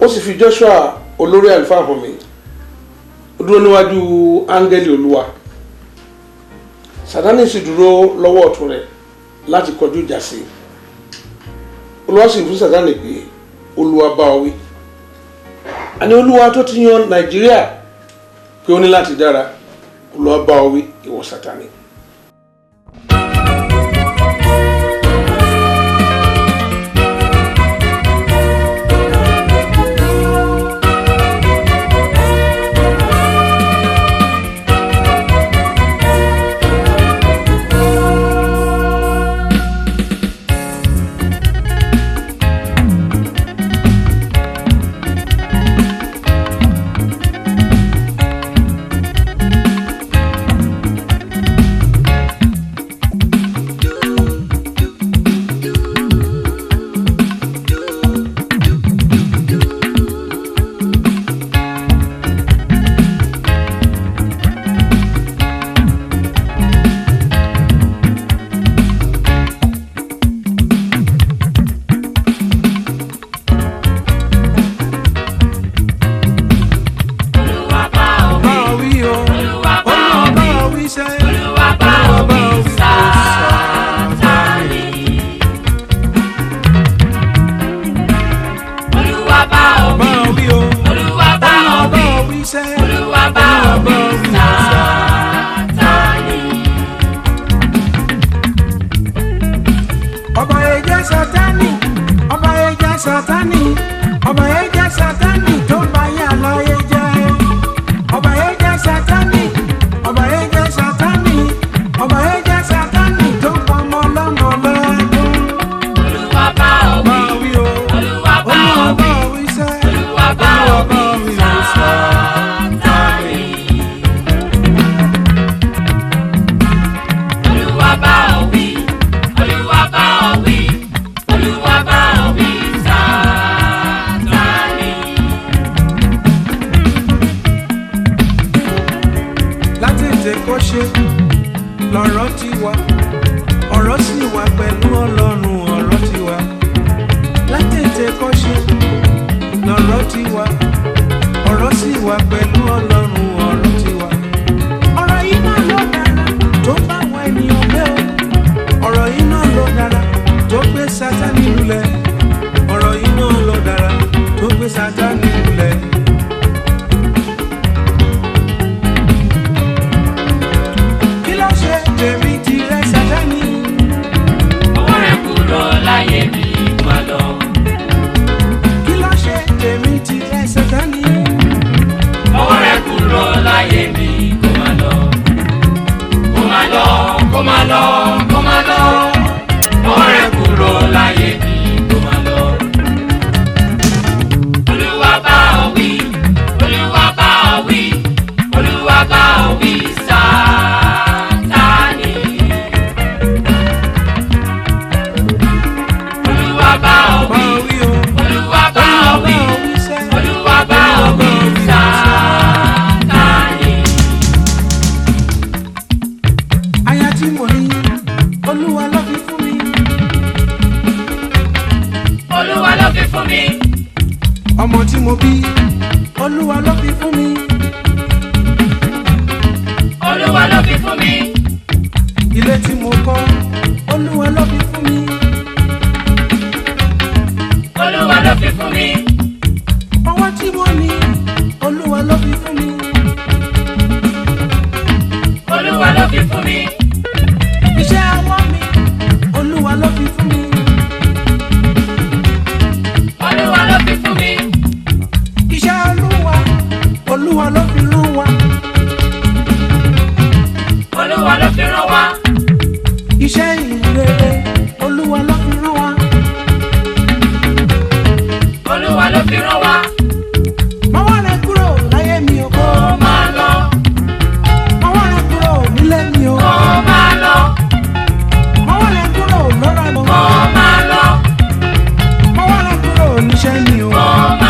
ó sì fi Joshua olórí àlùfáà hàn mí ó dúró níwájú áńgẹ́lì olúwa Sátánì sì dúró lọ́wọ́ ọ̀tún rẹ̀ láti kọjú ìjà sí i olúwa sì fún Sátánì pé olúwa bá ọ wí àní olúwa tó ti yan Nàìjíríà pé ó ní láti dára olúwa bá ọ wí ìwọ Sátánì. Olúwa bá ọ wí. bá ọ wí o Olúwa bá ọ Olúwa bá wí. ọ wí sẹ́ Olúwa bá ọ wí. Sátánì. Olúwa bá ọ bá wí. ọ wí o Olúwa bá ọ Olúwa bá wí. ọ wí sẹ́ Olúwa bá ọ wí. Sátánì. ọba ẹja Sátánì ọba ẹja Sátánì ọba ẹja Sátánì tó bá yà láyé jẹ́ ọba ẹja Sátánì ọba ẹja Sátánì ọba ẹja Sátánì tó pa ọmọ ọlọ́mọ lẹ́kún Olúwa bá ọ bá wí. ọ wí o Olúwa bá ọ Olúwa bá wí. ọ wí sẹ́ Olúwa bá ọ wí. Sátánì. Olúwa bá ọ wí. Olúwa bá ọ wí. Olúwa bá ọ wí. Sátánì. láti ètè kọ́ ṣe lọ́rọ̀ ti wá ọ̀rọ̀ sì wà pẹ̀lú ọlọ́run ọ̀rọ̀ ti wá láti ètè kọ́ ṣe lọ́rọ̀ ti wá ọ̀rọ̀ sì wà pẹ̀lú ọlọ́run ọ̀rọ̀ ti wá. ọ̀rọ̀ yìí náà ló dára tó bá àwọn ènìyàn gbé o ọ̀rọ̀ yìí náà ló dára tó gbé Sátánì lulẹ̀ ọ̀rọ̀ yìí náà ló dára tó gbé Sátánì lulẹ̀. kí ló ṣe tèmi ti rẹ Sátánì. Ọwọ́ rẹ̀ kúrò láyé mi má lọ. kí ló ṣe tèmi ti rẹ Sátánì. Ọwọ́ rẹ̀ kúrò láyé mi kó má lọ. Kó má lọ, kó má lọ, kó má lọ. Ọwọ́ rẹ̀ kúrò láyé mi kó má lọ. Olúwa bá ọ wí. Olúwa bá ọ wí. Olúwa bá ọ wí. Sátánì. Olúwa bá ọ bá wí. ọ wí o. Olúwa bá ọ wí. sẹ́. Olúwa bá ọ wí. Sátánì. aya tí mo ní olúwa ló fi fún mi. Olúwa ló fi fún mi. ọmọ tí mo bí olúwa ló fi fún mi. Olúwa ló fi fún mi. ilé tí mo kọ́ olúwa ló fi fún mi. Olúwa ló fi fún mi. ọwọ́ tí mo ní olúwa ló fi fún mi. Olúwa ló fi fún mi. iṣẹ́ ọwọ́ mi olúwa ló fi fún mi. Olúwa ló fi fún mi. iṣẹ́ olúwa olúwa ló fi rán wa. Olúwa ló fi rán wa. iṣẹ́ ìrere olúwa ló fi rán wa. Olúwa ló fi rán wa. mọ́wọ́ rẹ kúrò láyé mi o. Kó máa lọ. mọ́wọ́ rẹ kúrò nílé mi o. Kó máa lọ. mọ́wọ́ rẹ kúrò lọ́rọ̀ mi. Kó máa lọ. mọ́wọ́ rẹ kúrò níṣẹ́ mi o. Kó